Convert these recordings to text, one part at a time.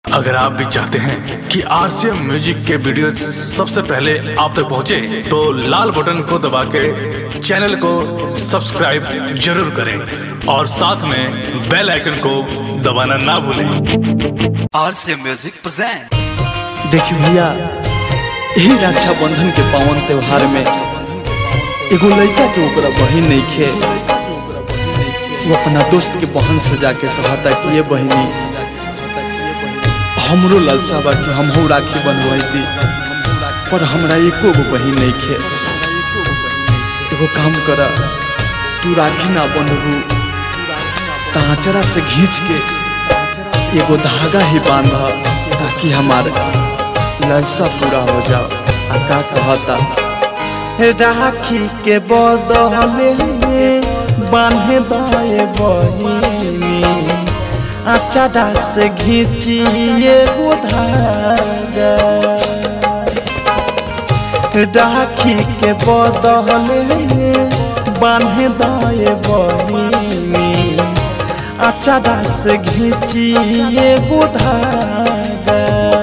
अगर आप भी चाहते हैं कि आरसीएम म्यूजिक के वीडियो सबसे पहले आप तक पहुंचे, तो लाल बटन को दबा के चैनल को सब्सक्राइब जरूर करें और साथ में बेल आइकन को दबाना ना भूलें RC Music present. देखियो भैया यही रक्षाबंधन के पावन त्योहार में एगो लड़का के ओकरा बहिन नहीं खे वो अपना दोस्त के बहन से जाके कहता कि ये बहिनी हमरो लालसा बा कि हमहू राखी बनवाई पर हमरा एको गो बहिन नहीं खे एगो काम कर तू राखी ना बंधबू तांचरा से घींच के एगो धागा ही बांध ताकि हमार ललसा पूरा हो जाओ आ का कहता राखी के बदले बांधे दाए बहिनी अचारा से घींचिए वो धागा राखी के बदले बांधे दाए बहिनी अचारा से घींचिए वो धागा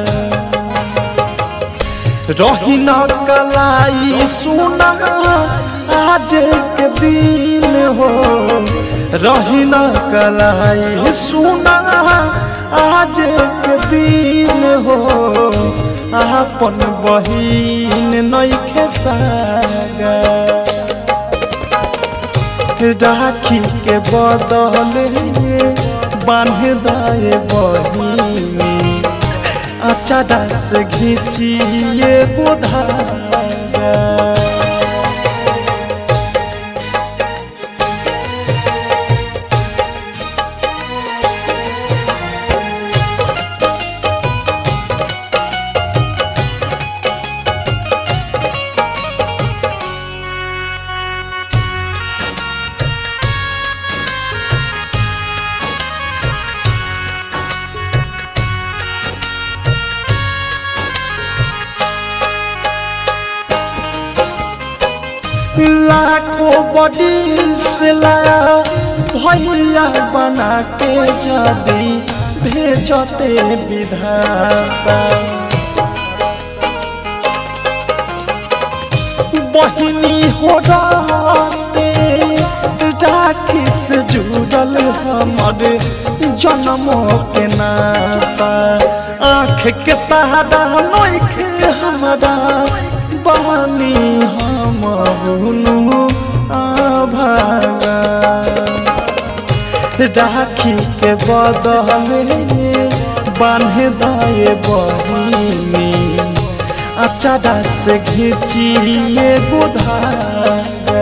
रही न कलाई सुना आज के दिन हो रही न कलाई सुना आज के दिन हो अपन बहिन नैखे सागा राखी के बदले बांध दाए बहिनी अचारा से घींचिए बुधागा लाखों बड़ी सिला भैया बना के जदी भेजते विधाता बहिनी हो रहते राखी से जुड़ल हमर जन्मों के नाता आँख के तारा नोखे हमारा बहनी हम बुनु आभागा राखी के बदले बांध दाए बहिनी अचारा से घींचिए बुधागा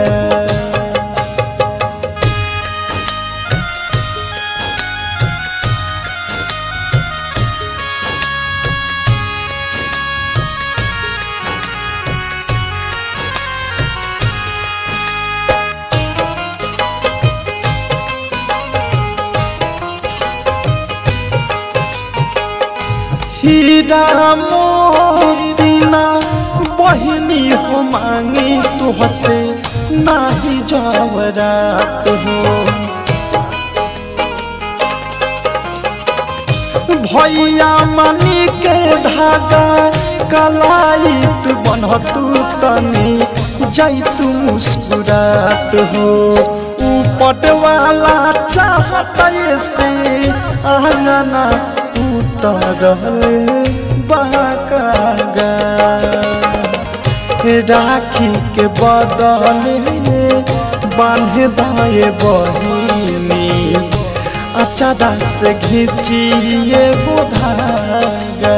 हीरा मोतीना बहिनी हो मांगी तुहसे नाही जवरात हो भैया मनी के धागा कलाइत बनतू तनी जैतू मुस्कुरात हो ऊपट वाला चाहत से आंगना उतरल बाकागा राखी के बदले बांध दाए बहिनी अचारा से घींचिए बुधागा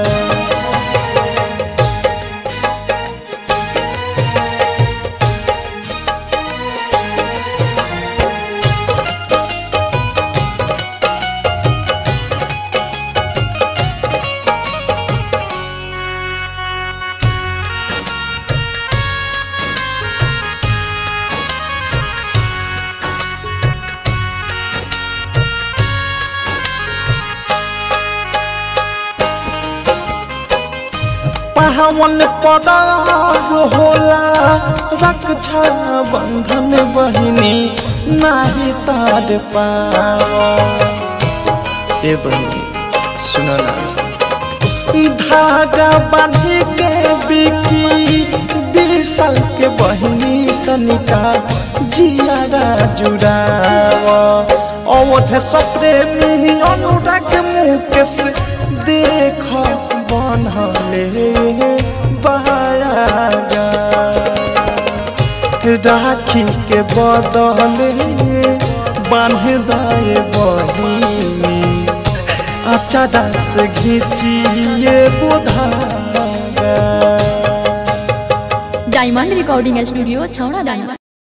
पावन पदाग होला रक्षा बंधन बहिनी नाही तार पावा ए बहिनी सुन ना धागा बांधी के बिकी बिसल के बहिनी तनिका जियारा जुड़ाव अवध सप्रेमी अनुराग मुकेश देख बनले बायागा राखी के बदले बांध दाए बहिनी अचारा से घिचिए बुधागा डायमंड रिकॉर्डिंग स्टूडियो छौड़ा दाना